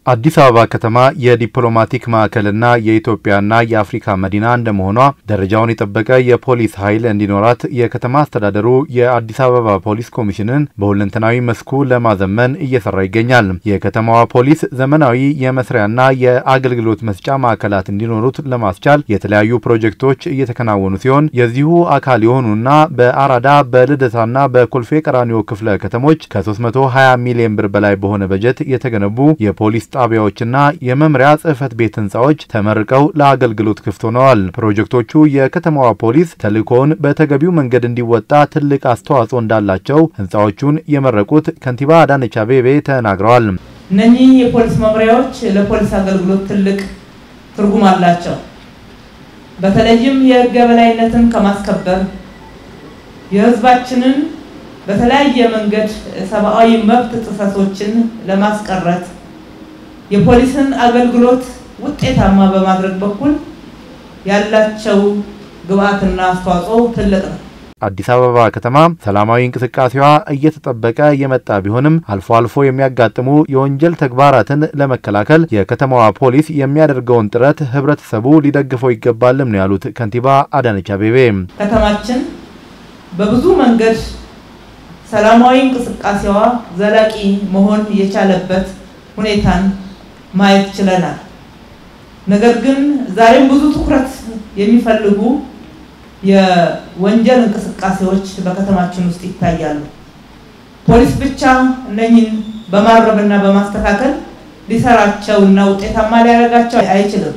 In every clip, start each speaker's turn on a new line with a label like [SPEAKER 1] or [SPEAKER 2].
[SPEAKER 1] አዲስ አበባ ከተማ የዲፕሎማቲክ ማዕከልና የኢትዮጵያና የአፍሪካ መዲና እንደመሆኗ ደረጃውን የጠበቀ የፖሊስ ኃይል እንዲኖራት የከተማ አስተዳደሩ የአዲስ አበባ ፖሊስ ኮሚሽንን በሁለንተናዊ መስኩ ለማዘመን እየሰራ ይገኛል። የከተማዋ ፖሊስ ዘመናዊ የመስሪያና የአገልግሎት መስጫ ማዕከላት እንዲኖሩት ለማስቻል የተለያዩ ፕሮጀክቶች እየተከናወኑ ሲሆን የዚሁ አካል የሆኑና በአራዳ በልደታና በኮልፌ ቀራኒዮ ክፍለ ከተሞች ከ320 ሚሊዮን ብር በላይ በሆነ በጀት የተገነቡ የፖሊስ ጣቢያዎችና የመምሪያ ጽሕፈት ቤት ህንፃዎች ተመርቀው ለአገልግሎት ክፍት ሆነዋል። ፕሮጀክቶቹ የከተማዋ ፖሊስ ተልእኮውን በተገቢው መንገድ እንዲወጣ ትልቅ አስተዋጽኦ እንዳላቸው ህንፃዎቹን የመረቁት ከንቲባ አዳነች አቤቤ ተናግረዋል።
[SPEAKER 2] እነኚህ የፖሊስ መምሪያዎች ለፖሊስ አገልግሎት ትልቅ ትርጉም አላቸው። በተለይም የህግ የበላይነትን ከማስከበር የህዝባችንን በተለያየ መንገድ ሰብአዊ መብት ጥሰቶችን ለማስቀረት የፖሊስን አገልግሎት ውጤታማ በማድረግ በኩል ያላቸው ግብአትና አስተዋጽኦ ትልቅ ነው።
[SPEAKER 1] አዲስ አበባ ከተማ ሰላማዊ እንቅስቃሴዋ እየተጠበቀ የመጣ ቢሆንም አልፎ አልፎ የሚያጋጥሙ የወንጀል ተግባራትን ለመከላከል የከተማዋ ፖሊስ የሚያደርገውን ጥረት ህብረተሰቡ ሊደግፈው ይገባልም ነው ያሉት ከንቲባ አዳነች አቤቤ።
[SPEAKER 2] ከተማችን በብዙ መንገድ ሰላማዊ እንቅስቃሴዋ ዘላቂ መሆን የቻለበት ሁኔታን ማየት ችለናል። ነገር ግን ዛሬም ብዙ ትኩረት የሚፈልጉ የወንጀል እንቅስቃሴዎች በከተማችን ውስጥ ይታያሉ። ፖሊስ ብቻ እነኝን በማረምና በማስተካከል ሊሰራቸው እና ውጤታማ ሊያደርጋቸው አይችልም።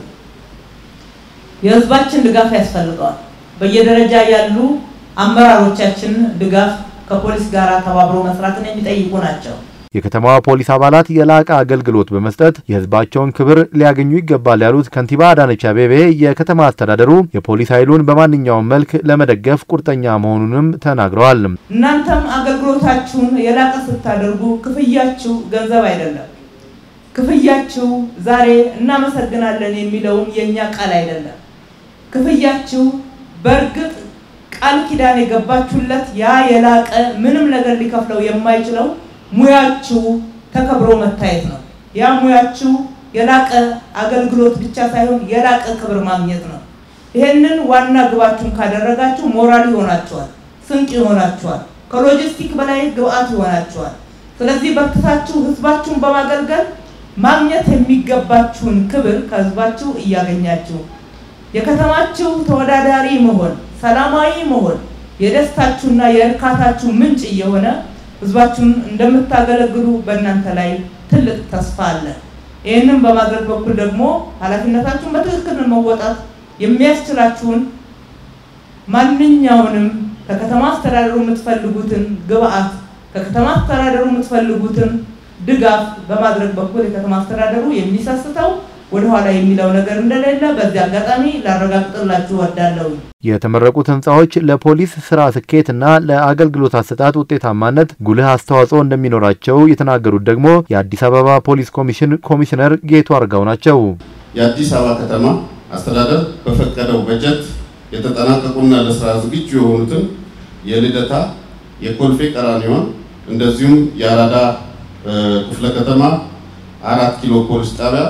[SPEAKER 2] የህዝባችን ድጋፍ ያስፈልገዋል። በየደረጃ ያሉ አመራሮቻችን ድጋፍ ከፖሊስ ጋር ተባብሮ መስራትን የሚጠይቁ ናቸው።
[SPEAKER 1] የከተማዋ ፖሊስ አባላት የላቀ አገልግሎት በመስጠት የህዝባቸውን ክብር ሊያገኙ ይገባል ያሉት ከንቲባ አዳነች አቤቤ የከተማ አስተዳደሩ የፖሊስ ኃይሉን በማንኛውም መልክ ለመደገፍ ቁርጠኛ መሆኑንም ተናግረዋል።
[SPEAKER 2] እናንተም አገልግሎታችሁን የላቀ ስታደርጉ ክፍያችሁ ገንዘብ አይደለም። ክፍያችሁ ዛሬ እናመሰግናለን የሚለውን የእኛ ቃል አይደለም። ክፍያችሁ በእርግጥ ቃል ኪዳን የገባችሁለት ያ የላቀ ምንም ነገር ሊከፍለው የማይችለው ሙያችሁ ተከብሮ መታየት ነው። ያ ሙያችሁ የላቀ አገልግሎት ብቻ ሳይሆን የላቀ ክብር ማግኘት ነው። ይሄንን ዋና ግባችሁን ካደረጋችሁ ሞራል ይሆናችኋል፣ ስንቅ ይሆናችኋል፣ ከሎጂስቲክ በላይ ግብአት ይሆናችኋል። ስለዚህ በርትታችሁ ህዝባችሁን በማገልገል ማግኘት የሚገባችሁን ክብር ከህዝባችሁ እያገኛችሁ የከተማችሁ ተወዳዳሪ መሆን፣ ሰላማዊ መሆን የደስታችሁና የእርካታችሁ ምንጭ እየሆነ ህዝባችሁን እንደምታገለግሉ በእናንተ ላይ ትልቅ ተስፋ አለ። ይህንን በማድረግ በኩል ደግሞ ኃላፊነታችሁን በትክክል መወጣት የሚያስችላችሁን ማንኛውንም ከከተማ አስተዳደሩ የምትፈልጉትን ግብአት ከከተማ አስተዳደሩ የምትፈልጉትን ድጋፍ በማድረግ በኩል የከተማ አስተዳደሩ የሚሰስተው ወደኋላ የሚለው ነገር እንደሌለ በዚህ አጋጣሚ ላረጋግጥላችሁ እወዳለሁ።
[SPEAKER 1] የተመረቁት ህንፃዎች ለፖሊስ ስራ ስኬትና ለአገልግሎት አሰጣጥ ውጤታማነት ጉልህ አስተዋጽኦ እንደሚኖራቸው የተናገሩት ደግሞ የአዲስ አበባ ፖሊስ ኮሚሽን ኮሚሽነር ጌቱ አርጋው ናቸው።
[SPEAKER 3] የአዲስ አበባ ከተማ አስተዳደር በፈቀደው በጀት የተጠናቀቁና ለስራ ዝግጁ የሆኑትን የልደታ፣ የኮልፌ ቀራኒዮን እንደዚሁም የአራዳ ክፍለ ከተማ አራት ኪሎ ፖሊስ ጣቢያ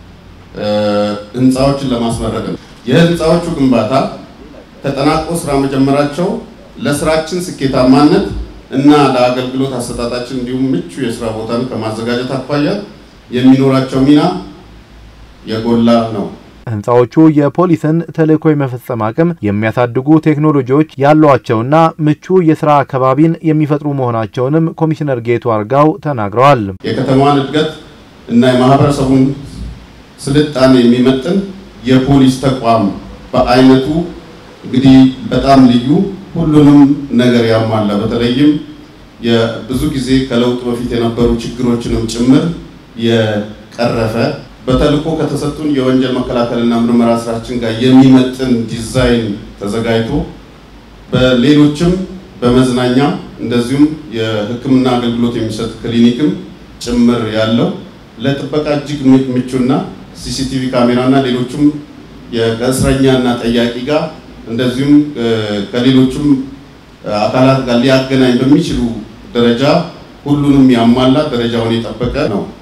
[SPEAKER 3] ህንፃዎችን ለማስመረቅ ነው። የህንፃዎቹ ግንባታ ተጠናቆ ስራ መጀመራቸው ለስራችን ስኬታማነት እና ለአገልግሎት አሰጣጣችን እንዲሁም ምቹ የስራ ቦታን ከማዘጋጀት አኳያ የሚኖራቸው ሚና የጎላ ነው።
[SPEAKER 1] ህንፃዎቹ የፖሊስን ተልዕኮ የመፈጸም አቅም የሚያሳድጉ ቴክኖሎጂዎች ያሏቸውና ምቹ የስራ አካባቢን የሚፈጥሩ መሆናቸውንም ኮሚሽነር ጌቱ አርጋው ተናግረዋል።
[SPEAKER 3] የከተማዋን እድገት እና የማህበረሰቡን ስልጣኔ የሚመጥን የፖሊስ ተቋም በአይነቱ እንግዲህ በጣም ልዩ ሁሉንም ነገር ያሟላ በተለይም ብዙ ጊዜ ከለውጥ በፊት የነበሩ ችግሮችንም ጭምር የቀረፈ በተልዕኮ ከተሰጡን የወንጀል መከላከልና ምርመራ ስራችን ጋር የሚመጥን ዲዛይን ተዘጋጅቶ በሌሎችም በመዝናኛ እንደዚሁም የሕክምና አገልግሎት የሚሰጥ ክሊኒክም ጭምር ያለው ለጥበቃ እጅግ ምቹና ሲሲቲቪ ካሜራና ሌሎችም ከእስረኛና ጠያቂ ጋር እንደዚሁም ከሌሎችም አካላት ጋር ሊያገናኝ በሚችሉ ደረጃ ሁሉንም ያሟላ ደረጃውን የጠበቀ ነው።